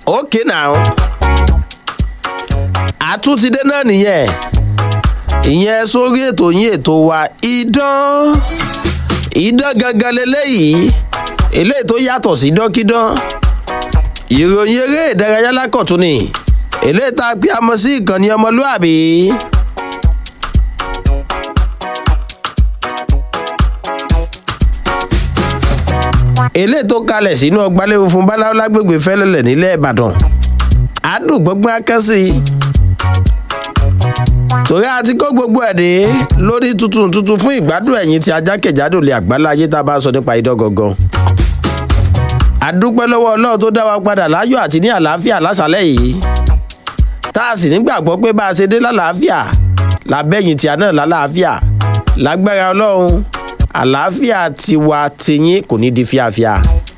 okay now àtúntìdé náà nìyẹn ìyẹn sórí ètò yín ètò wa idán idán gangan leléyìí eléyìí tó yàtọ̀ sí dọ́kídán ìròyìn eré ìdárayá lákọ̀tún ni eléyìí tá a pè àmọ́ sí ìkànnì ọmọlúàbí. eléyìí tó kalẹ̀ sínú ọgbàlẹ́wò fún báláwo lágbègbè fẹ́lẹ́lẹ̀ nílẹ̀ ìbàdàn àdùgbọ́gbọ́n akẹ́sì torí àti kó gbogbo ẹ̀ dé lórí tuntun tuntun fún ìgbádùn ẹ̀yìn tí ajákèjádò lè àgbálá ayé tá a bá sọ nípa idán gangan àdúpẹ́ lọ́wọ́ ọlọ́run tó dá wa padà láyọ̀ àti ní àlàáfíà lásàlẹ̀ yìí tá a sì nígbàgbọ́ pé bá a ṣe dé lálàáfíà làbẹ́yìn tí a náà lálàáfíà lágbára ọlọ́run àlàáfíà tiwa tiyín kò ní di fíafíà.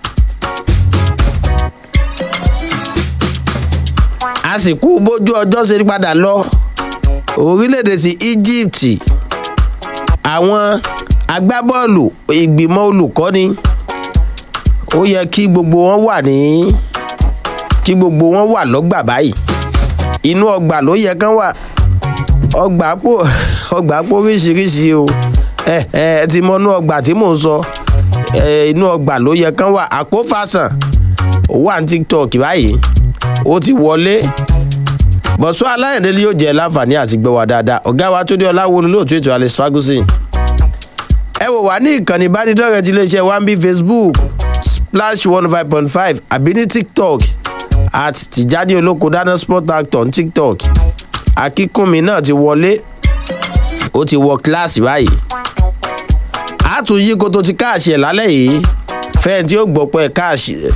a sì kú bójú ọjọ́ ṣe padà lọ orílẹ̀-èdè ti egypt àwọn agbábọ́ọ̀lù ìgbìmọ̀ olùkọ́ni ó yẹ kí gbogbo wọn wà ní kí gbogbo wọn wà lọ́gbà báyìí inú ọgbà ló yẹ kán wà ọgbà pò ọgbà pò oríṣiríṣi o ẹ ẹ ti mọ inú ọgbà tí mò ń sọ ẹ inú ọgbà ló yẹ kán wà àkófàsàn ó wà ní tiktok báyìí ó ti wọlé bọ̀sọ́ aláìní yóò jẹ́ láǹfààní àti gbọ́ wa dáadáa ọ̀gá wa tó dé ọláwo lóòtú ètò alex ferguson ẹ wò wá ní ìkànnì ìbánidọ́rẹ̀ẹ́ ti iléeṣẹ́ one b facebook splash one five point five àbí ní tiktok at tìjáde olóko dáná sport actor ní tiktok akínkùnmi náà ti wọlé ó ti wọ kíláàsì báyìí a tún yí koto ti káàṣì ẹ̀ lálẹ́ yìí fẹ́ẹ̀ tí ó gbọ́ pé káàṣì ẹ̀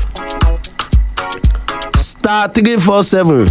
star three four seven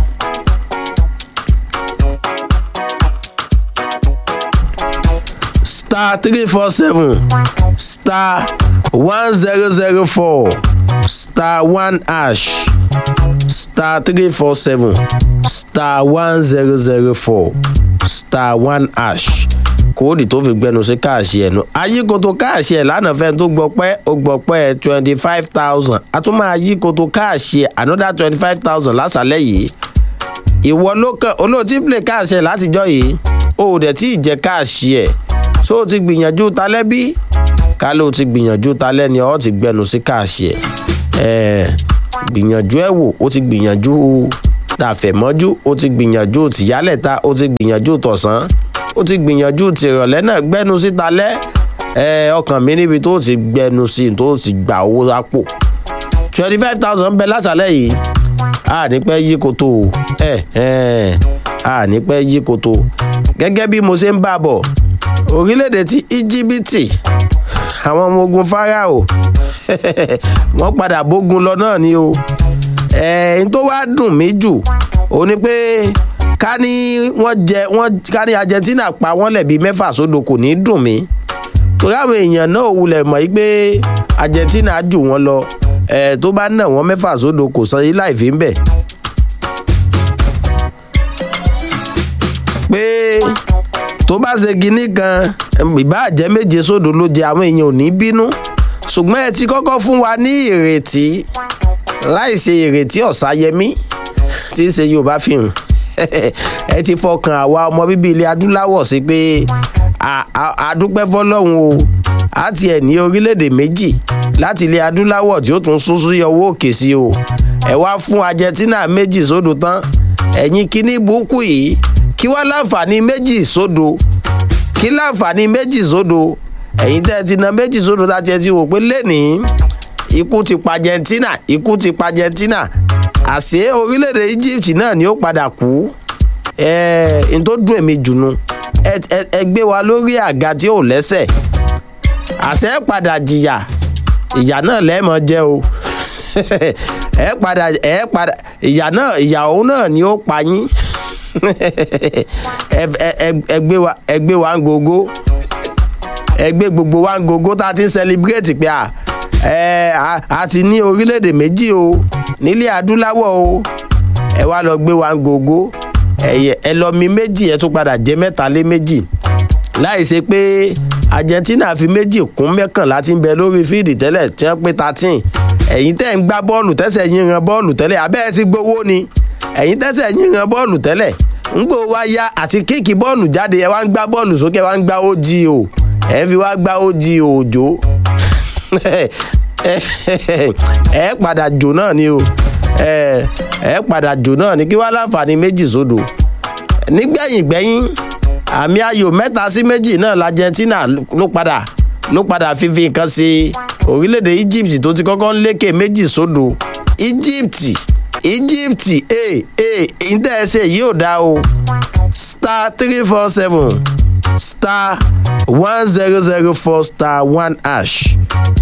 star three four seven star one zero zero four star one hash star three four seven star one zero zero four star one hash kóòdì tó fi gbẹnu sí káàṣì ẹ̀ nù ayíkoto káàṣì ẹ̀ lánàá fẹ́ tó gbọ́ pẹ́ ó gbọ́ pẹ́ twenty five thousand a tún máa yíkoto káàṣì ẹ̀ another twenty five thousand lásàlẹ̀ yìí ìwọ ló kàn olóòtú play káàṣì ẹ̀ látijọ́ yìí o ò dẹ̀ tí ì jẹ́ káàṣì ẹ̀ so o ti gbìyànjú talẹ́ bí ká ló ti gbìyànjú talẹ́ ni ọ́ ti gbẹnu sí káàṣì ẹ̀ ẹ̀ gbìyànjú ẹ̀ wò ó ti gbìyànjú tàfẹ̀mọ́jú ó ti gbìyànjú tìyálẹ̀ta ó ti gbìyànjú tọ̀sán ó ti gbìyànjú tìrọ̀lẹ́ náà gbẹ́nu sí talẹ́ ẹ̀ ọkàn mi níbi tó ti gbẹnu sí tó ti gbà owó lápò twenty five thousand bẹ lásàlẹ̀ yìí a ní pẹ́ yí koto ẹ̀ ẹ̀ a ní pẹ́ yí koto gẹ́gẹ́ bí mo ṣe ń bá bọ̀ orílẹ̀-èdè ti íjíbítì àwọn ọmọ ogun farao wọ́n padà bógun lọ náà ni o ẹ̀ẹ́n tó wá dùn mí jù ó ní pé ká ní wọ́n jẹ wọ́n ká ní argentina pa wọ́n lẹ̀bi mẹ́fà sódò kò ní dùn mí torí àwọn èèyàn náà wulẹ̀ mọ̀ yí pé argentina jù wọ́n lọ ẹ̀ tó bá nà wọ́n mẹ́fà sódò kò san yín láì fi ń bẹ̀. pé tó bá ṣe kinní kan ìbá jẹ́ méje sódò ló jẹ àwọn èèyàn ò ní bínú ṣùgbọ́n ẹ ti kọ́kọ́ fún wa ní ìrètí láì ṣe ìrètí ọ̀sáyẹmí tí í ṣe yorùbá fíìmù ẹ ti fọkàn àwa ọmọ bíbí ilẹ̀ adúláwọ̀ sí pé àdúpẹ́ fọlọ́run o àti ẹ̀ ní orílẹ̀-èdè méjì láti ilẹ̀ adúláwọ̀ tí ó tún sún sí ọwọ́ òkè sí o ẹ wá fún argentina méjì sódò tán ẹ̀yin kíní burúkú yìí kí wá láǹfààní méjì sódò kí láǹfààní méjì sódò ẹ̀yin tẹ́ ẹ ti na méjì sódò tá a ti ẹ ti wò pé lẹ́nìí ikú ti pa argentina ikú ti pa argentina àṣé orílẹ̀-èdè egypt náà ni ó padà kú ẹ̀ n tó dùn èmi jùnú ẹ gbé wa lórí àga tí ò lẹ́sẹ̀ àṣẹ padà jìyà ìyà náà lẹ́ẹ̀mọ jẹ́ o ẹ padà ẹ padà ìyà náà ìyà òun náà ni ó pa yín ẹ gbé wa ẹ gbé wa ń gogo ẹ gbé gbogbo wa ń gogo tá a ti ń celebrate pé à ẹ a ti ní orílẹ̀-èdè méjì o nílẹ̀ adúláwọ̀ o ẹ wá lọ gbé wa ń gogo ẹ lọ mi méjì ẹ tún padà jẹ mẹ́ta lé méjì láì ṣe pé argentina fi méjì kún mẹ́kànlá tí ń bẹ lórí fíìdì tẹ́lẹ̀ tí wọ́n pé thirteen ẹ̀yin tẹ́ ń gbá bọ́ọ̀lù tẹ́sẹ̀ yín ran bọ́ọ̀lù tẹ́lẹ̀ abẹ́ ẹ ti gbowó ni ẹ̀yin tẹ́sẹ̀ yín ran bọ́ọ̀lù tẹ́lẹ̀ ń gbò wá ya àti kíkì bọ́ọ̀lù jáde ẹ wá ń gbá bọ́ọ̀lù sókè ẹ wá ń gbá ogo ẹ fi wá gbá ogo òjò ẹ padà jò náà ni o ẹ ẹ padà jò náà ni kí wá láǹfààní méjì sódò nígbẹ̀yìn gbẹ̀yìn àmì ayò mẹ́ta sí méjì náà l'argentina ló padà ló padà fífi nǹkan sí orílẹ̀-èdè egypt tó ti kọ́kọ́ ń lékè méjì sódò egypt egypt ee ee ìdẹ́ẹ̀sẹ̀ yóò dá o star three four seven star one zero zero four star one hash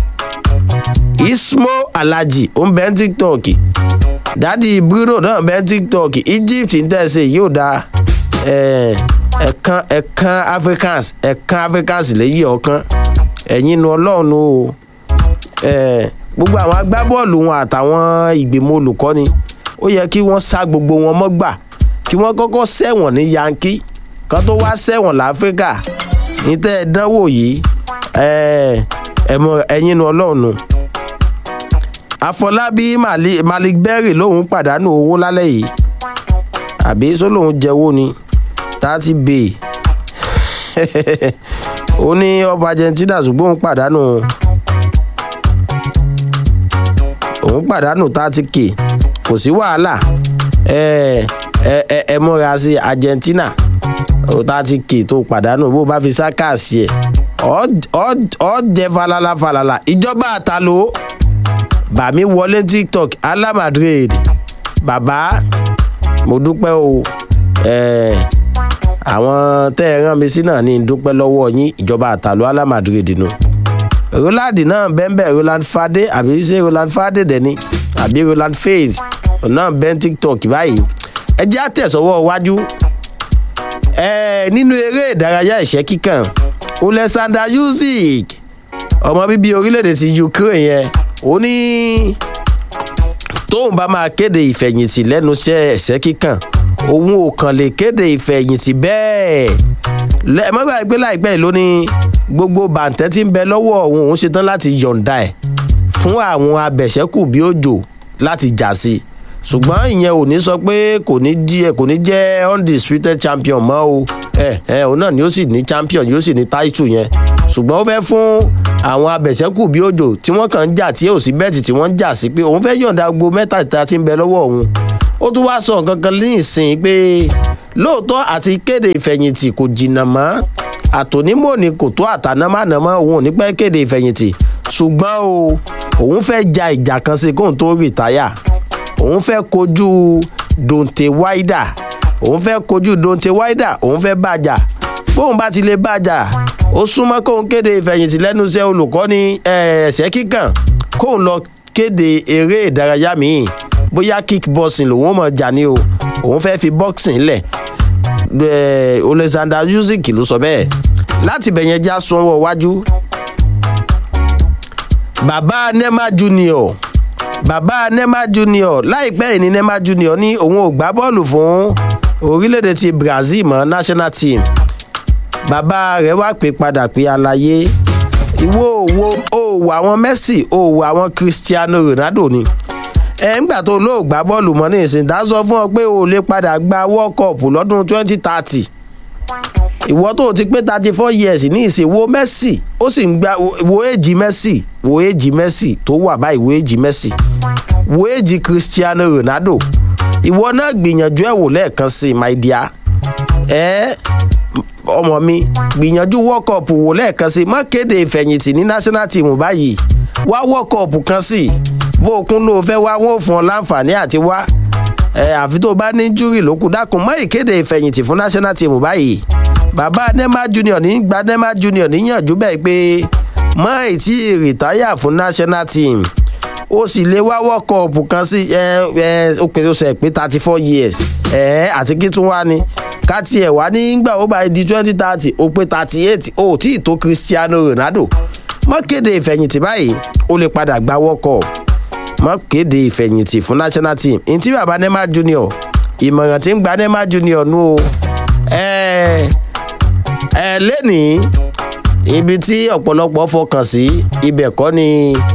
ismo alhaji ó ń bẹ ní tiktok dadi bruno náà bẹ ní tiktok egypt ìdẹ́ẹ̀sẹ̀ yóò dá ẹ̀ẹ̀kan ẹ̀ẹ̀kan africans ẹ̀ẹ̀kan africans lẹ́yìn ọ̀kan ẹ̀yin nu ọlọ́run o gbogbo àwọn agbábọ́ọ̀lù wọn àtàwọn ìgbìmọ̀ olùkọ́ni ó yẹ kí wọ́n sá gbogbo wọn mọ́gbà kí wọ́n kọ́kọ́ sẹ́wọ̀n ní yankee kan tó wá sẹ́wọ̀n láfíríkà ní tẹ́ ẹ dánwò yìí ẹ̀yin nu ọlọ́run àfọlábí malik berry lòun pàdánù owó lálẹ́ yìí àbí sólòun jẹ́wọ́ ni thirty bay ó ní ọba argentina ṣùgbọ́n òun pàdánù òun pàdánù thirty k kò sí wàhálà ẹ ẹ ẹ múra sí argentina thirty k tó pàdánù bó bá fi sákàsì ẹ ọ jẹ falala falala ìjọba àtàló bàmí wọlé tiktok ala madrid bàbá mo dúpẹ́ o àwọn tẹ́ ẹ rán mi sí náà ní dúpẹ́ lọ́wọ́ yín ìjọba àtàló ala madrid nù. No roland náà bẹ́ẹ̀ roland fade àbí ṣé roland fade dẹ̀ ni àbí roland fade náà bẹ́ẹ̀ tiktok báyìí ẹ jẹ́ àtẹ̀sọ́wọ́ iwájú nínú eré ìdárayá ìṣẹ́ kíkàn oleksandr usyk ọmọ bíbí orílẹ̀-èdè ti ukraine yẹn ó ní tóun bá máa kéde ìfẹ̀yìntì lẹ́nu iṣẹ́ ẹ̀ṣẹ́ kíkàn òun ò kàn lè kéde ìfẹ̀yìntì bẹ́ẹ̀ mọ́gbà ìgbé láìpẹ́ ló ní gbogbo bàǹtẹ́ tí ń bẹ lọ́wọ́ òun òun ṣetán láti yọ̀ǹda ẹ̀ fún àwọn abẹ̀ṣẹ́kù bí òjò láti jà sí i ṣùgbọ́n ìyẹn ò ní sọ pé kò ní jẹ́ kò ní jẹ́ undisputed champion mọ́ o ẹ ẹ òun náà ni ó sì ní champion yóò sì ní title yẹn ṣùgbọ́n ó fẹ́ fún àwọn abẹ̀ṣẹ́kù bí òjò tí wọ́n kàn ń jà tí ò sí bẹ́ẹ̀tì tí wọ́n ń jà sí pé òun fẹ́ yọ̀ǹda gbogbo mẹ́tàlítà tí ń bẹ lọ́wọ́ òun ó tún wá sọ nǹkan kan ní ìsìn pé lóòótọ́ àti kéde ìfẹ̀yìntì kò jìnnà mọ́ àtònímọ̀ ni kò tó àtànámánàmọ́ òun ò ní pẹ́ kéde ìfẹ̀yìntì ṣùgbọ́n o òun fẹ́ ja ìjà kan sí kóun tó rìtáyà òun fẹ́ kojú donte wáídà òun fẹ́ kojú donte wáídà òun fẹ́ bàjà bóun bá ti lè bàjà ó súnmọ́ kóun kéde ìfẹ̀yìntì lẹ́nu iṣẹ́ olùkọ́ni ẹ̀ẹ́sẹ̀ kíkàn kóun lọ kéde eré ìdárayá míì bóyá kickboxing lòun mọ̀ jà ní o òun fẹ́ fi boxing lẹ̀ oleksandr usyk ló sọ bẹ́ẹ̀ láti bẹ̀yẹn já sanwó wájú bàbá nema junior bàbá nema junior láìpẹ́ yìí ni nema junior ní òun ò gbá bọ́ọ̀lù fún orílẹ̀-èdè ti brazil mọ́ national team bàbá rẹ̀ wá pé padà pé àlàyé ìwọ òwò òwò àwọn messi òwò àwọn cristiano ronaldo ni ẹ ńgbà tó lóò gbá bọ́ọ̀lù mọ́ ní ìsìn dá sọ fún ọ pé o lè padà gba world cup lọ́dún twenty thirty ìwọ tó ti pé thirty four years ní ìsìn wo messi ó sì ń gba wo èjì messi wo èjì messi tó wà báyìí wo èjì messi wo èjì cristiano ronaldo ìwọ náà gbìyànjú ẹ̀ wò lẹ́ẹ̀kan sí i my dear ẹ ọmọ mi gbìyànjú world cup wò lẹ́ẹ̀kan sí i má kéde ìfẹ̀yìntì ní national team báyìí wá world cup kan sí i bó o kún ló fẹ́ wá wọn ò fún ọ láǹfààní àti wá ẹ àfi tó bá ní júrì lókù dákun mọ́ ìkéde ìfẹ̀yìntì fún national team báyìí bàbá nema junior ní gba nema junior níyànjú bẹ́ẹ̀ pé mọ́ ìtí rìtáyà fún national team ó sì lè wá world cup kan sí ẹ ẹ ó pè ó sẹ pé thirty four years ẹ àti kí tún wá ní ká tiẹ̀ wá nígbà ó bá di twenty thirty ó pé thirty eight ó tí ì tó cristiano ronaldo mọ́ kéde ìfẹ̀yìntì báyìí ó lè padà gba world cup mọ́ kéde ìfẹ̀yìntì fún national team ntí baba nema junior ìmọ̀ràn tí ń gba nema junior nù o ẹ ẹ lẹ́nìí ibi tí ọ̀pọ̀lọpọ̀ fọkàn sí ibẹ̀ kọ́ ni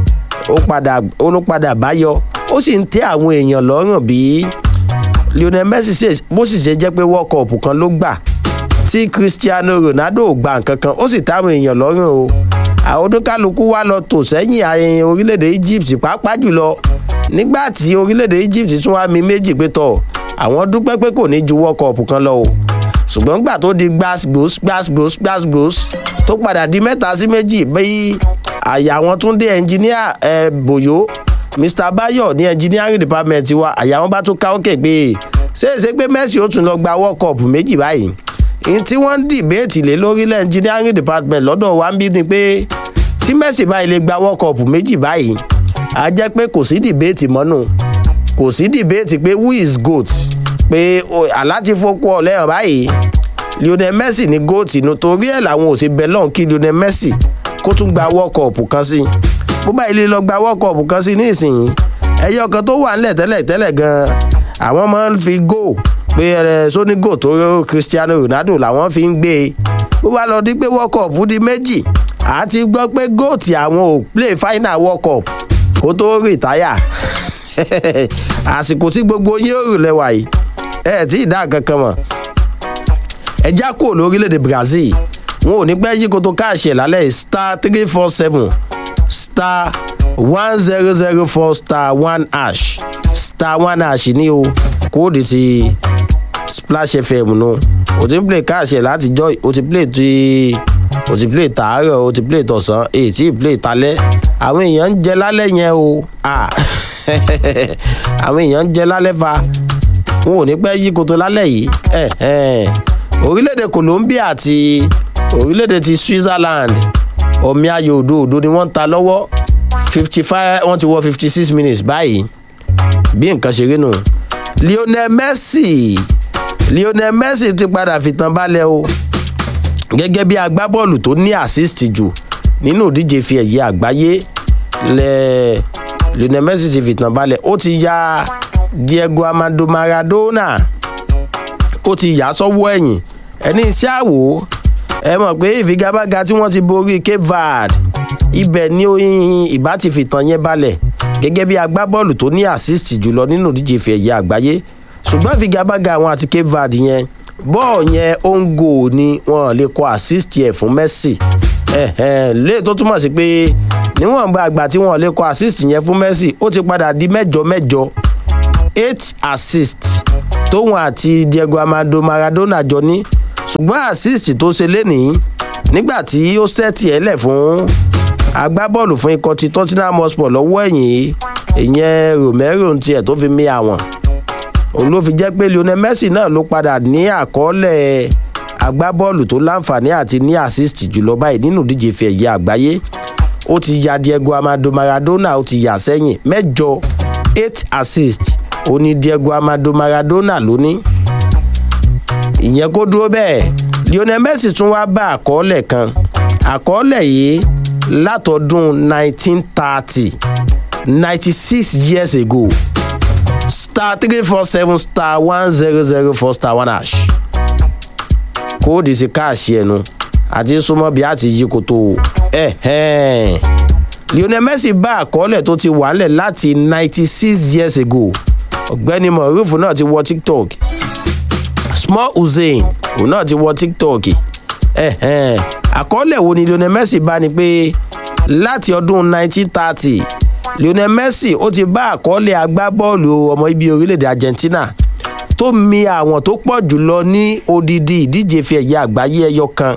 ó padà ó ló padà báyọ ó sì ń tẹ́ àwọn èèyàn lọ́rùn bí lionel messi ṣe bó sì ṣe jẹ́ pé world cup kan ló gbà tí cristiano ronaldo ò gba nǹkan kan ó sì táwọn èèyàn lọ́rùn o àwọn oníkálukú wá lọ tò sẹ́yìn ayẹyẹ orílẹ̀-èdè egypt pàápàá jùlọ nígbà tí orílẹ̀-èdè egypt tún wá mi méjì pé tọ̀ àwọn dúpẹ́ pé kò ní ju world cup kan lọ o ṣùgbọ́n gbà tó di gbàsgbòs gbàsgbòs gbàsgbòs tó padà di mẹ́ta sí méjì bí àyà wọn tún dé ẹnjìníà ẹ bòyó mr bayo ní engineering department wa àyà wọn bá tún ká òkè pé ṣéèṣe pé messi ó tún lọ gba world cup méjì báyìí ní tí wọ́n ń dìbéètì lé lórílẹ̀ engineering department lọ́dọ̀ wa ń bí ni pé tí messi báyìí lè gba world cup méjì báyìí á jẹ́ pé kò sí dìbéètì mọ́nù kò sí dìbéètì pé who is goat pé aláti fokú ọ̀lẹ́yìn báyìí lionel messi ní goat inú torí ẹ̀ làwọn ò ṣe bẹ lọ́hùn kí lionel messi kó tún gba world cup kan sí bó báyìí lè lọ gba world cup kan sí nísìnyí ẹyọ kan tó wà nílẹ̀ tẹ́lẹ̀ tẹ́lẹ̀ gan-an àwọn máa ń fi go pé ẹ sóní go tó cristiano ronaldo làwọn fi ń gbé e bó bá lọ di pé world cup di méjì àti gbọ́ pé goat àwọn ò play final world cup kó tó rìtáyà àsìkò tí gbogbo yín ò rò lẹ́wà yìí ẹ tí ì dá kankan mọ̀ ẹ já kúrò lórílẹ̀‐èdè brazil wọn ò ní pẹ́ yí koto káàṣì ẹ̀ lálẹ́ star three four seven star one zero zero four star one hash star one hash ní o kóòdù ti splash fm nu o ti ń play káàṣì ẹ̀ látijọ́ o ti play ti o ti play tàárọ̀ o ti play tọ̀sán èyí tí ì play talẹ́ àwọn èèyàn ń jẹ lálẹ́ yẹn o àwọn èèyàn ń jẹ lálẹ́ fa wọn ò ní pẹ́ yí koto lálẹ́ yìí orílẹ̀-èdè colombia àti orílẹ̀-èdè ti switzerland omi ayò òdo òdo ni wọ́n ń ta lọ́wọ́ fifty five wọ́n ti wọ fifty six minutes báyìí bí nǹkan ṣe rí nù. lionel messi lionel messi ti padà fìtàn balẹ̀ o gẹ́gẹ́ bí agbábọ́ọ̀lù tó ní assist jù nínú ìdíje fi ẹ̀yẹ àgbáyé lẹ lionel messi ti fìtàn balẹ̀ ó ti ya diego amado maradona ó ti yà sọ́wọ́ ẹ̀yìn ẹni iṣẹ́ àwò ẹ mọ̀ pé ìfigagbága tí wọ́n ti borí cape verde ibẹ̀ ni ìbá ti fìtàn yẹn balẹ̀ gẹ́gẹ́ bí agbábọ́ọ̀lù tó ní assist jùlọ nínú ìdíje ìfẹ́ ẹ̀yẹ àgbáyé ṣùgbọ́n ìfigagbága àwọn àti cape verde yẹn bọ́ọ̀ yẹn ó ń gò ní wọn lè kọ assist yẹn fún messi lè tó túmọ̀ sí pé níwọ̀n gba àgbà tí wọn lè kọ assist yẹn fún messi ó ti padà di mẹ́jọ mẹ́jọ eight assist tóun àti diego amado maradona jọ ní ṣùgbọ́n assist tó ṣe lénìí nígbà tí ó sẹ́ẹ̀tì ẹ̀ lẹ̀ fún agbábọ́ọ̀lù fún ikọ̀ ti tottenham hotspur lọ́wọ́ ẹ̀yìn ìyẹn romero tiẹ̀ tó fi mí àwọn òun ló fi jẹ́ pé lionel messi náà ló padà ní àkọọ́lẹ̀ agbábọ́ọ̀lù tó láǹfààní àti ní assist jùlọ báyìí nínú ìdíje fi ẹ̀yẹ àgbáyé ó ti ya diego amado maradona ó ti yà sẹ́yìn mẹ́jọ eight assist ó ní diego amado maradona lóní ìyẹn kó dúró bẹ́ẹ̀ lionel messi tún wá bá àkọọ́lẹ̀ kan àkọọ́lẹ̀ yìí látọdún 1930 96 years ago star three four seven star one zero zero four star one hash kóòdì sí káàṣì ẹnu àti súnmọ́ bí a ti yí koto ẹ̀hẹ́n lionel messi bá àkọọ́lẹ̀ tó ti wà nílẹ̀ láti 96 years ago ọ̀gbẹ́ni moruf náà ti wọ tiktok small hussein òun náà ti wọ tiktok ẹ̀hẹ́n àkọọ́lẹ̀ wo ni lionel messi bá ni pé láti ọdún 1930 lionel messi ó ti bá àkọọ́lẹ̀ agbábọ́ọ̀lù ọmọ ibi orílẹ̀-èdè argentina tó mi àwọn tó pọ̀ jùlọ ní odidi ìdíje fi ẹ̀yà àgbáyé ẹyọ kan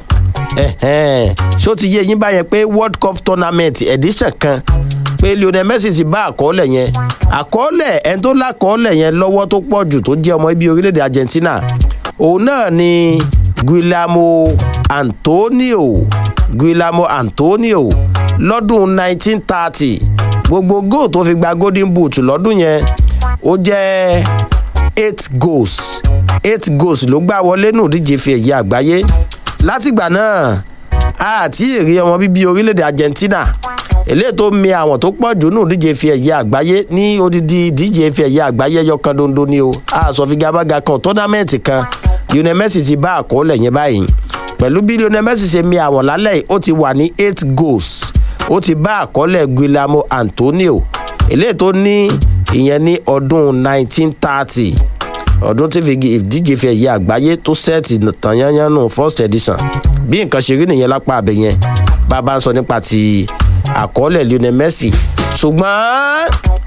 ṣó ti yé yín báyẹn pé world cup tournament edition kan pé lionel messi ti bá àkọọ́lẹ̀ yẹn àkọọ́lẹ̀ ẹni tó lákọọ́lẹ̀ yẹn lọ́wọ́ tó pọ̀ jù tó jẹ́ ọmọ ibi orílẹ̀-èdè argentina òun náà ni guillermo antonio guillermo antonio lọ́dún 1930 gbogbo goal tó fi gba golden boot lọ́dún yẹn ó jẹ́ eight goals eight goals ló gbá wọlé nù díje fi ẹ̀yẹ àgbáyé látìgbà náà àti èrè ọmọ bíbí orílẹ̀-èdè argentina eléyìí tó mi àwọn tó pọ̀ jù nù díje fi ẹ̀yẹ àgbáyé ní odidi díje fi ẹ̀yẹ àgbáyé ẹyọ kan dondo ni o àsọfigagbága kan tọ́námẹ́ǹtì kan lionel messi ti bá àkọọ́lẹ̀ yẹn báyìí pẹ̀lú bí lionel messi ṣe mi àwọn lálẹ́ yìí ó ti wà ní eight goals ó ti bá àkọọ́lẹ̀ guillermo antonio eléyìí tó ní ìyẹn ní ọdún 1930 ọdún tí ìdíje fi ẹ̀yẹ àgbáyé tó sẹ́ẹ̀tì tàn yányán nù first edition bí nǹkan ṣe rí nìyẹn lápá abẹ yẹn bàbá ń sọ nípa ti àkọọ́lẹ̀ lionel messi ṣùgbọ́n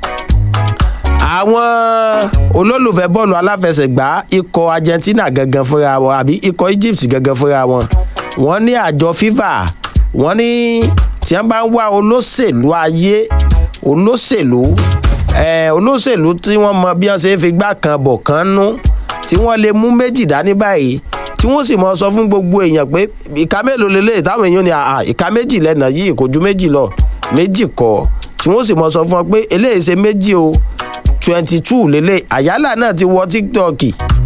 àwọn olólùfẹ́ bọ́ọ̀lù aláfẹsẹ̀gbá ikọ̀ argentina gangan fúnra wọn àbí ikọ̀ egypt gangan fúnra wọn wọ́n ní àjọ fifa wọ́n ní tí wọ́n bá ń wá olóṣèlú ayé olóṣèlú olóṣèlú tí wọ́n mọ bí wọ́n ṣe ń fi gbá kan bọ̀ kan nú tí wọ́n lè mú méjì dání báyìí tí wọ́n sì mọ sọ fún gbogbo èèyàn pé ìka mélòó lélẹ̀ táwọn èèyàn ní ìka méjì lẹ́nà yìí kò ju méjì lọ méjì kọ́ tí wọ́n sì mọ sọ fún wọn pé eléyìí ṣe méjì o twenty two lélẹ̀ àyálà náà ti wọ tiktok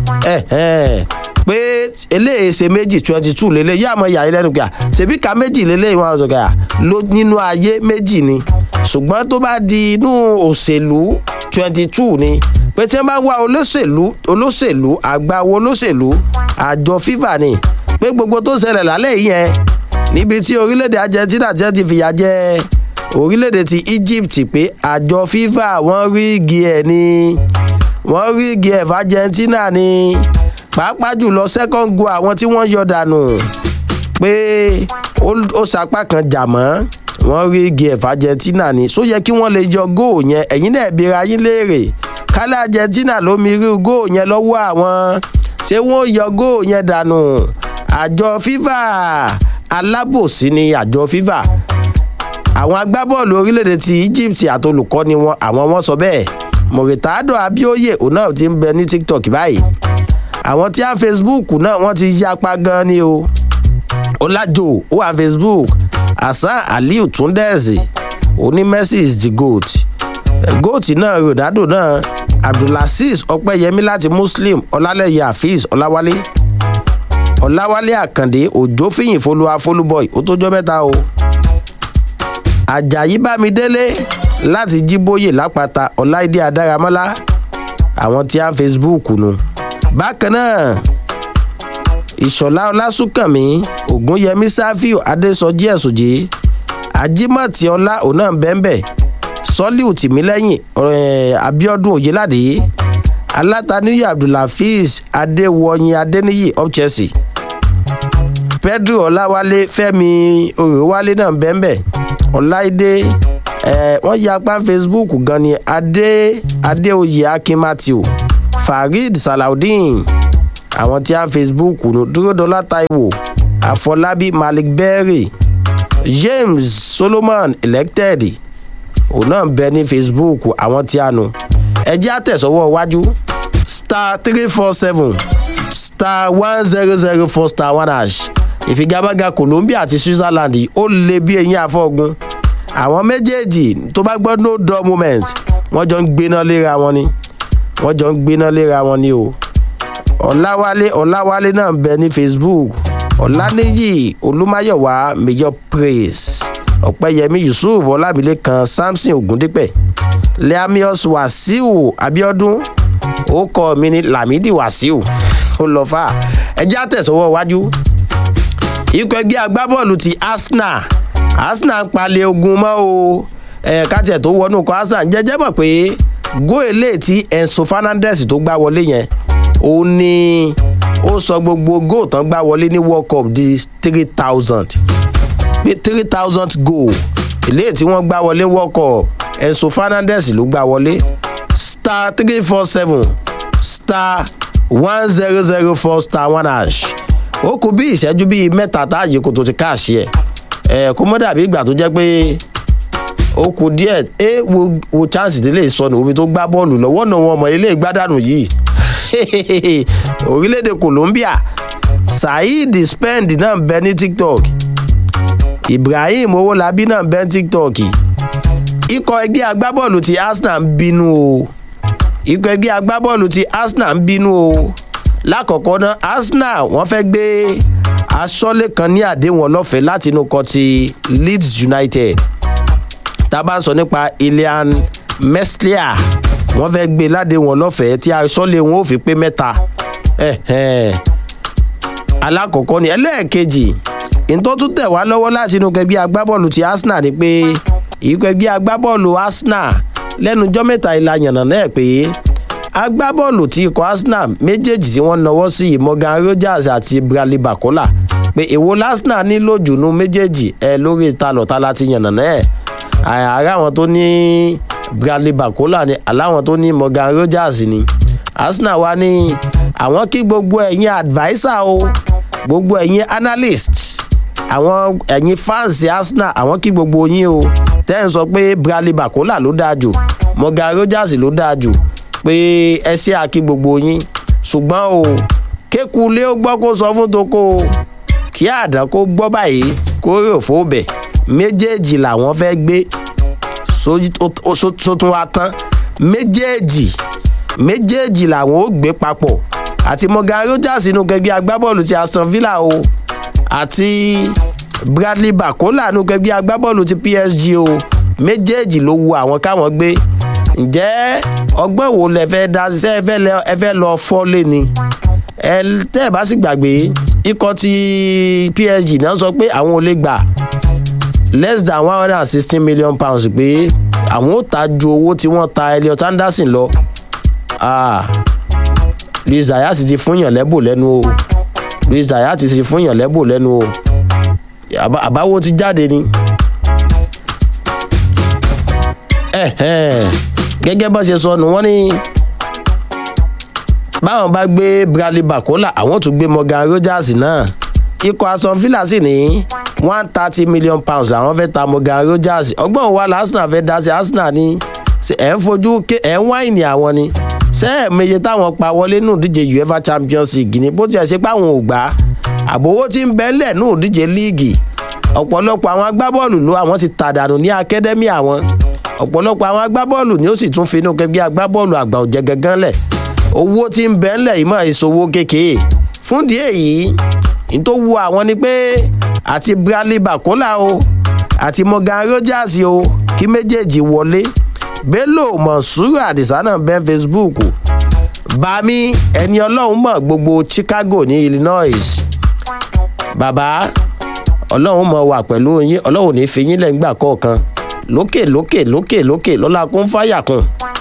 pé eléyìí ṣe méjì twenty two lélẹ̀ yá àmọ́ yàrá lẹ́nu pé ṣèbí ka méjì lélẹ̀ wọn sọ pé ló nínú ayé méjì ni ṣùgbọ́n tó bá di inú òṣèlú twenty two ni pé tí wọ́n bá wá olóṣèlú olóṣèlú àgbáwo olóṣèlú àjọ fifa ni pé gbogbo tó ṣẹlẹ̀ lálẹ́ yìí yẹn níbi tí orílẹ̀-èdè argentina jẹ́ ti fìyà jẹ orílẹ̀-èdè ti egypt pé àjọ fifa wọ́n rí igi ẹ̀ ni wọ́n rí igi ẹ̀ fàjẹ́ntínà ni pàápàá jùlọ second goal àwọn tí wọ́n yọ dànù pé ó sapá kan jà mọ́ wọ́n rí igi ẹ̀ fàjẹ́ntínà ni só yẹ kí wọ́n lè yọ góò yẹn ẹ̀yin náà bira yín léèrè kálá argentina ló mi rí góò yẹn lọ́wọ́ àwọn ṣé wọ́n yọ góò yẹn dànù àjọ fifa alábòsí ni àjọ fifa àwọn agbábọ́ọ̀lù orílẹ̀-èdè ti egypt àtolùkọ́ni wọn àwọn wọn sọ bẹ́ẹ̀ mọ̀rìtàdọ̀ abioye òun náà ti ń bẹ ní tiktok báyìí àwọn tí a facebook náà wọ́n ti yapa gan ni o ọlájò ó wà facebook hasan aliu túndẹ̀ẹ̀sì oní messi is the goat goat náà ronaldo náà abdulaziz ọpẹ́yẹmí láti muslim ọlálẹ́yẹ hafiz ọláwálé ọláwálé àkàndé òjò fìyìn folúwa folúbọ̀ì ó tójọ́ mẹ́ta o ajayi bámidélé láti jíbóyè lápáta ọláìdé adáramọ́lá àwọn tí a ń facebook nu bákan náà ìṣọ̀lá ọlásùnkànmí ògúnyẹmí sáfíù adésọjí ẹ̀sùnjì ajímọ̀tì ọlá òun náà bẹ́ẹ̀nbẹ́ sọ́líù tìmílẹ́yìn abiodun oyelade alátàníyí abdulhafiz adéwọyìn adéníyì of chelsea pedro ọláwálé fẹmi òrèwálé náà bẹ́ẹ̀nbẹ́ ọláìdé ẹ wọ́n ya apá facebook gan ni adé adéoyè akin matthew farid salaudeen àwọn tí a facebook nù dúródọlá taiwo àfọlábí malik berry james solomon elected òun náà ń bẹ ní facebook àwọn tí a nù ẹjẹ́ àtẹ̀sọ́wọ́ iwájú star three four seven star one zero zero four star one hash ìfigagbága colombia àti switzerland ó lé bí eyín afọ́gun àwọn méjèèjì tó bá gbọ́ no dull moment wọ́n jọ ń gbéná léra wọn ni wọ́n jọ ń gbéná léra wọn ni o ọ̀làwálé ọ̀làwálé náà ń bẹ ní facebook ọ̀làníyì olúmáyọ̀wá major praise ọ̀pẹ́yẹmí yusuf ọlámilẹ́kan samson ogundipẹ̀ leamius wasiu abiodun orúkọ mi ni lamidi wasiu ó lọ fà ẹjẹ́ àtẹ̀sọ́wọ́ iwájú ikọ̀ ẹgbẹ́ agbábọ́ọ̀lù ti arsenal arsenal ń palẹ̀ ogun mọ́ o kájẹ̀ tó wọnú kọ́ arsenal jẹ́jẹ́ mọ̀ pé góòlè tí enso fernandez tó gbá wọlé yẹn òun ni ó sọ gbogbo góò tán gbá wọlé ní world cup di three thousand three thousand goal eléyìí tí wọ́n gbá wọlé world cup enso fernandez ló gbá wọlé star three four seven star one zero zero four star one hash ó kú bí ìṣẹ́jú bíi mẹ́ta táàyè kò tó ti káàṣì ẹ̀ ẹ̀ kó mọ́ dàbí ìgbà tó jẹ́ pé ó kú díẹ̀ ẹ wo wo chance délé sọnù omi tó gbá bọ́ọ̀lù lọ́wọ́ náà wọn mọ̀ ilé ìgbádànù yìí orílẹ̀-èdè colombia saheed spend náà ń bẹ ní tiktok ibrahim owolabi náà ń bẹ ní tiktok ikọ̀ ẹgbẹ́ agbábọ́ọ̀lù ti arsenal ń bínú o ikọ̀ ẹgbẹ́ agbábọ́ọ̀lù ti arsenal ń bínú o lákọ̀ọ́kọ́ náà arsenal wọ́n fẹ́ gbé aṣọ́lé kan ní àdéhùn ọlọ́fẹ̀ẹ́ láti inú kọ́ ti leeds united tá a bá ń sọ nípa ilian meslier wọ́n fẹ́ gbé ládéhùn ọlọ́fẹ̀ẹ́ tí aṣọ́lé wọn ò fi pé mẹ́ta alákọ̀ọ́kọ́ ni ẹlẹ́ẹ̀kejì ìtọ́ tún tẹ̀ wá lọ́wọ́ láti inú kẹgbẹ́ agbábọ́ọ̀lù ti arsenal ni pé ìkẹgbẹ́ agbábọ́ọ̀lù arsenal lẹ́nujọ́ mẹ́ta ìlà yànnà náà pé agbábọ́ọ̀lù ti ikọ̀ arsenal méjèèjì tí wọ́n nawọ́ sí morgan rogers àti bradley bakola pé èwo arsenal nílò jùnú méjèèjì ẹ lórí ìtalọ̀ta láti yànnà náà àárá àwọn tó ní bradley bakola ni aláwọn tó ní morgan rogers ni arsenal wa ní àwọn kí gbogbo ẹ̀yin adviser o gbogbo ẹ̀yin analyst àwọn ẹ̀yin fans arsenal àwọn kí gbogbo yín o tẹ́ ń sọ pé bradley bakola ló dáa jù morgan rogers ló dáa jù pé ẹ ṣe àkí gbogbo yín ṣùgbọ́n o kékulé ó gbọ́ kó sọ fún toko o kí àdán kó gbọ́ báyìí kó rò fóbẹ̀ méjèèjì làwọn fẹ́ gbé sótún wa tán méjèèjì méjèèjì làwọn ó gbé papọ̀ àti morgan rogers inú gẹgbẹ́ agbábọ́ọ̀lù ti aston villa o àti bradley bakola inú gẹgbẹ́ agbábọ́ọ̀lù ti psg o méjèèjì ló wu àwọn káwọn gbé ǹjẹ́ ọgbọ́n wo lẹ fẹ́ dá sí ẹ fẹ́ lọ fọ́lé ni ẹ tẹ́ ẹ bá sì gbàgbé ikọ̀ ti psg náà sọ pé àwọn ò lè gbà less than one hundred and sixteen million pounds pé àwọn ò ta ju owó tí wọ́n ta elliot anderson lọ luis zayas ti fún yàn lẹ́bù lẹ́nu o luis zayas ti fún yàn lẹ́bù lẹ́nu o àbáwo ti jáde ni. gẹ́gẹ́ bá ṣe sọ nù wọ́n ní báwọn bá gbé bradley bakola àwọn tún gbé morgan rogers náà ikọ̀ aston villa sì ní one thirty million pounds làwọn fẹ́ ta morgan rogers ọgbọ́n wa la arsenal fẹ́ dá sí arsenal ní ẹ̀ ń fojú ẹ̀ ń wáìnì àwọn ni ṣé ẹ̀ meye táwọn pa wọlé nù díje uefa champions league ni bó tiẹ̀ ṣe pé àwọn ò gbà àbówó tí ń bẹ́lẹ̀ nù díje líìgì ọ̀pọ̀lọpọ̀ àwọn agbábọ́ọ̀lù ló àwọn ti tàdánù ní akadẹ́mì àwọn ọ̀pọ̀lọpọ̀ àwọn agbábọ́ọ̀lù ni ó sì tún finú kẹgbẹ́ agbábọ́ọ̀lù àgbà òjẹ́ gangan lẹ̀ owó tí ń bẹ́lẹ̀ yìí mọ̀ ìṣòwò kékeré fún díẹ̀ yìí ní tó wu àwọn ni pé àti bradley bakola o àti morgan rogers o kí méjèèjì wọlé bello monsuru adisa náà bẹ́ facebook bami ẹni ọlọ́run mọ̀ gbogbo chicago ní illinois bàbá ọlọ́run mọ̀ wà pẹ̀lú yín ọlọ́run ní fi yín lẹ́ngbà kọ̀ọ̀kan lókè lókè lókè lókè lọ́la kún fáyà kan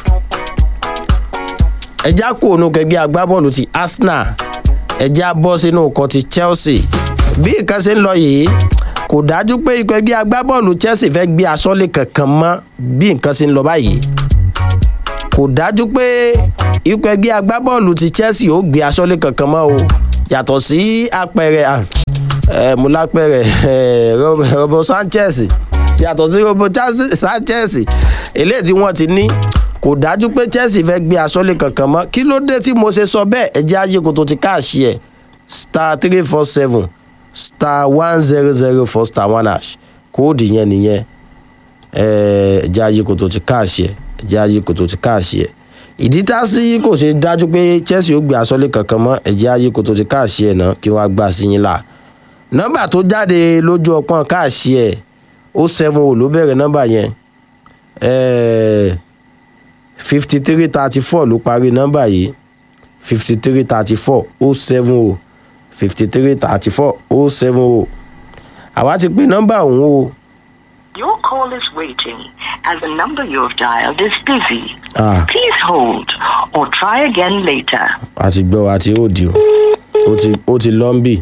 ẹjá kó ònú kẹgbẹ́ agbábọ́ọ̀lù ti arsenal ẹjá bọ́ sínú ọkọ̀ ti chelsea bí nǹkan ṣe ń lọ yìí kò dájú pé ikọ̀ ẹgbẹ́ agbábọ́ọ̀lù chelsea fẹ́ gbé aṣọ́lé kankan mọ́ bí nǹkan ṣe ń lọ báyìí kò dájú pé ikọ̀ ẹgbẹ́ agbábọ́ọ̀lù ti chelsea ó gbé aṣọ́lé kankan mọ́ o yàtọ̀ sí apẹ̀rẹ̀ ẹ̀ mo lápẹ̀rẹ̀ robo sanchez yàtọ̀ sí robo sanchez eléyìí tí wọ́n ti ní kò dájú pé chelsea fẹ́ gbé aṣọ́lé kankan mọ́ kí ló dé tí mo ṣe sọ bẹ́ẹ̀ ẹ jẹ́ ayé kò tó ti káàṣì ẹ̀ star three four seven star one zero zero four star one hash kóòdù yẹn nìyẹn ẹ jẹ́ ayé kò tó ti káàṣì ẹ̀ ẹ jẹ́ ayé kò tó ti káàṣì ẹ̀ ìdí tá sí kò ṣe dájú pé chelsea ó gbé aṣọ́lé kankan mọ́ ẹ jẹ́ ayé kò tó ti káàṣì ẹ̀ náà kí wọ́n á gbà sí yín là nọ́mbà tó jáde lójú ọpọ́n káàṣì ẹ̀ ó seven o ló bẹ̀rẹ̀ nọ́mbà yẹn ẹ̀ẹ́ fifty three thirty four ló parí nọ́mbà yìí fifty three thirty four ó seven o fifty three thirty four ó seven o àwa ti pè nọ́mbà òun o. Your call is waiting as the number you have dialed is busy. Ah. Please hold or try again later. a ti gbọ́ àti òdì o ó ti ó ti lọ́ ń bì.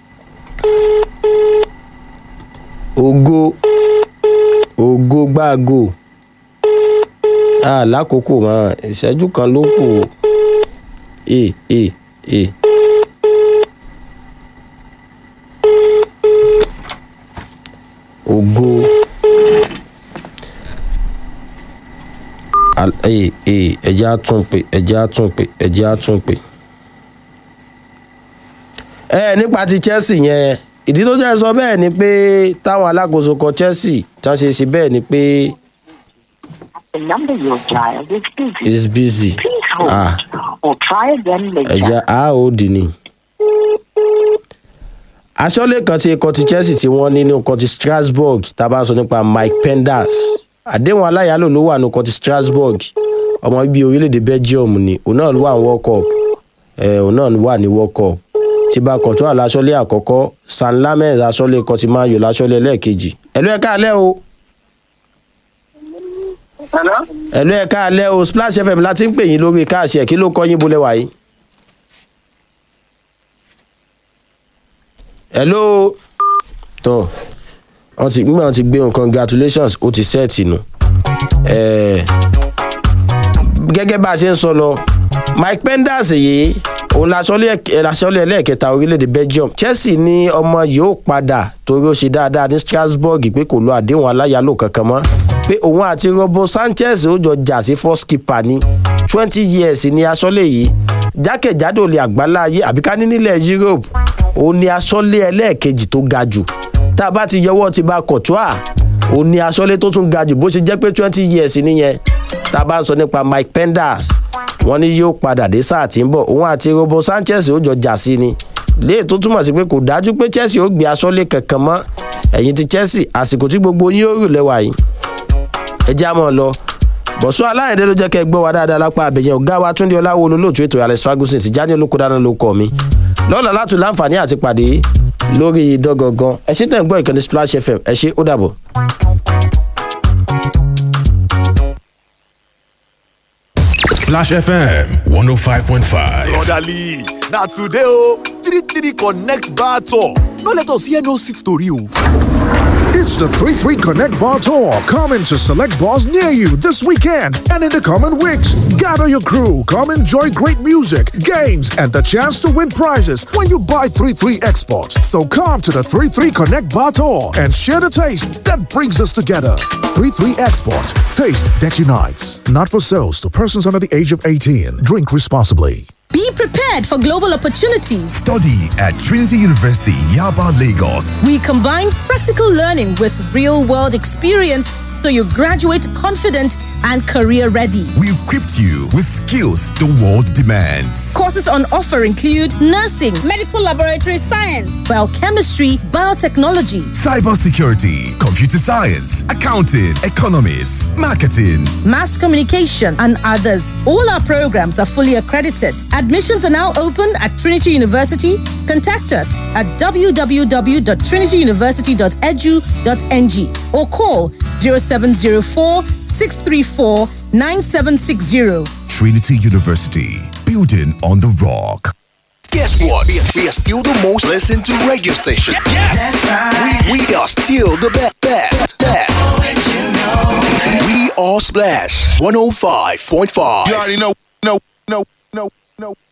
ògo ògo gbáàgò ah lákòókò mọ ìṣẹ́jú kan ló kù o e e e. ògo Al- e e ẹjẹ́ á tún pè ẹjẹ́ á tún pè ẹjẹ́ á tún pè. ẹ nípa ti chelsea yẹn ìdí tó jẹ́ sọ bẹ́ẹ̀ ni pé táwọn alákòóso kan chelsea tí wọ́n ṣe ṣe bẹ́ẹ̀ ni pé The number you have dialed is busy. is busy. Please hold Ah. or try again later. ẹ̀jẹ̀ aod ni. aṣọ́lé kan ti ikọ̀ ti chelsea tí wọ́n ní ní ikọ̀ ti strasbourg tá a bá sọ nípa mike penders àdéhùn aláyàlò ló wà ní ikọ̀ ti strasbourg ọmọ bíi orílẹ̀-èdè belgium ni òun náà wà ní world cup ẹ̀ òun náà wà ní world cup tìbà kọ̀tún àlàsọ́lé àkọ́kọ́ san lamẹ́ àsọ́lé kọtìmáyò làsọ́lé ẹlẹ́ẹ̀kejì ẹ̀lú ẹ̀ka alẹ́ o Hello? ẹ̀lú ẹ̀ka alẹ́ o splash fm láti ń pè yín lórí káàṣì ẹ̀ kí ló kọ́ yín bolẹ̀ wáyé. hello tó wọn ti gbígbà wọn ti gbé wọn congratulations ó ti sẹ́ẹ̀tì nù Ẹ̀ẹ́, gẹ́gẹ́ bá a ṣe ń sọ lọ mike penders yìí òun lasọ́lé ẹlẹ́ẹ̀kẹta orílẹ̀-èdè belgium chelsea ní ọmọ yìí ó padà torí ó ṣe dáadáa ní strasbourg pé kò lo àdéhùn aláyàlò kankan mọ́ pé òun àti robo sanchez ó jọ jà sí first keeper ní twenty years ní aṣọ́lé yìí jákèjádò lè àgbálá ayé àbíká ní nílẹ̀ europe òun ni aṣọ́lé ẹlẹ́ẹ̀kejì tó ga jù tá a bá ti yọwọ́ ti bá kọ̀tùà òun ni aṣọ́lé tó tún ga jù bó ṣe jẹ́ pé twenty years nìyẹn tá a bá ń sọ nípa mike penders wọ́n ní yóò padà dé sáà tí ń bọ̀ òun àti robo sanchez ó jọ jà sí ni léè tó túmọ̀ sí pé kò dájú pé chelsea ó gbé aṣọ́lé kankan mọ́ ẹ̀yìn ti chelsea àsìkò tí gbogbo yín ó rù lẹ́wà yìí ẹ já mọ́ ọ lọ bọ̀sọ́ aláìdé ló jẹ́ kẹ́ ẹ gbọ́ wa dáadáa lápá abẹ̀yẹn ọ̀gá wa túndé ọláwo olólùtú ètò alex ferguson ti jáde olóko dáná ló kọ́ mi lọ́la látò láǹfààní àti pàdé lórí dọ́gangan ẹ ṣe tẹ̀ ń gbọ́ ìkànnì splash fm ẹ ṣe ó dàbọ̀. Splash FM 105.5. brotherly na today o three three connect bar tour no let us hear no seat tori o. It's the 3 3 Connect Bar Tour coming to select bars near you this weekend and in the coming weeks. Gather your crew, come enjoy great music, games, and the chance to win prizes when you buy 3 3 exports. So come to the 3 3 Connect Bar Tour and share the taste that brings us together. 3 3 Export, taste that unites. Not for sales to persons under the age of 18. Drink responsibly. Be prepared for global opportunities. Study at Trinity University, Yaba, Lagos. We combine practical learning with real world experience so you graduate confident and career ready. We equipped you with skills the world demands. Courses on offer include nursing, medical laboratory science, biochemistry, biotechnology, Cybersecurity, computer science, accounting, economics, marketing. mass communication, and others. All our programs are fully accredited. Admissions are now open at Trinity University. Contact us at www.trinityuniversity.edu.ng or call 0704 634 9760. Trinity University, building on the rock. Guess what? We are, we are still the most listened to radio station. That's right. We, we are still the best. Best. best. We are Splash 105.5. You already know, know, know, know, know.